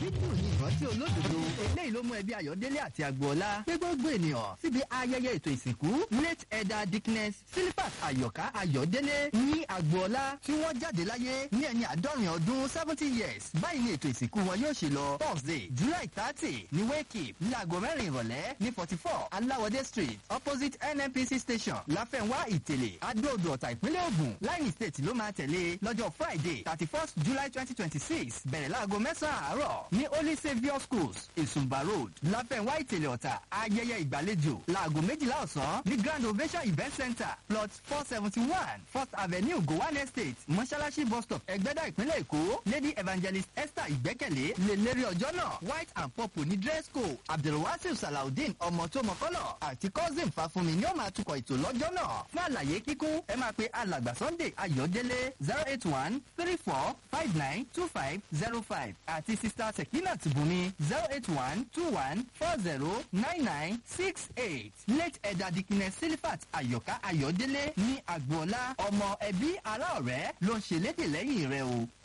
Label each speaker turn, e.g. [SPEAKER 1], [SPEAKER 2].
[SPEAKER 1] dídùn ní ìrántí olódodo eléyìí ló mú ẹbí ayọ̀délé àti agboola pé gbogbo ènìyàn síbi ayẹyẹ ètò ìsìnkú late elder dickness silifat ayọ̀ká ayọ̀délé ní agboola tí wọ́n jáde láyé ní ẹni àádọ́rin ọdún seventy years báyìí ni ètò ìsìnkú wọn yóò ṣe lọ thursday july thirty ní wake ní aago mẹ́rin ìrọ̀lẹ́ ní forty four aláwọ̀dé street opposite nnpc station láfẹ̀wá ìtẹ̀lẹ̀ adóodò ọ̀tà ìpínlẹ̀ ògùn láìní state ló máa tẹ̀lé lọ́jọ́ friday thirty first july twenty twenty six bẹ̀rẹ̀ láago mẹ́sàn-án àárọ̀ ní holy saviour schools ìsùnbà road láfẹ̀wá ìtẹ̀lẹ̀ ọ̀tà ayẹyẹ ìgbàlejò láago méjìlá ọ̀sán ní grand ovation event center plot four seventy one first avenue gowan estate mọ́ṣáláṣí bus stop ẹgbẹ́dá ìpínlẹ̀ èkó lady evangelist esther ìgbẹ́kẹ̀lé lè lérí ọjọ́ náà white and purple ní dress code abdulwasir salaudeen ọmọ tó mọ̀kọ́lọ̀ àti cousin fàfúnmi ni ó máa tukọ̀ ètò lọ́jọ́ náà fún àlàyé kíkún ẹ máa pe alàgbà sunday ayọ̀délé zero eight one three four five nine two five zero five àti sista sekinat bùnmi zero eight one two one four zero nine nine six eight late ẹ̀dà dikine silifat ayọ̀ká ayọ̀délé ní agboola ọmọ ẹbí ará ọ̀rẹ́ ló ń ṣe lédè lẹ́yìn rẹ o.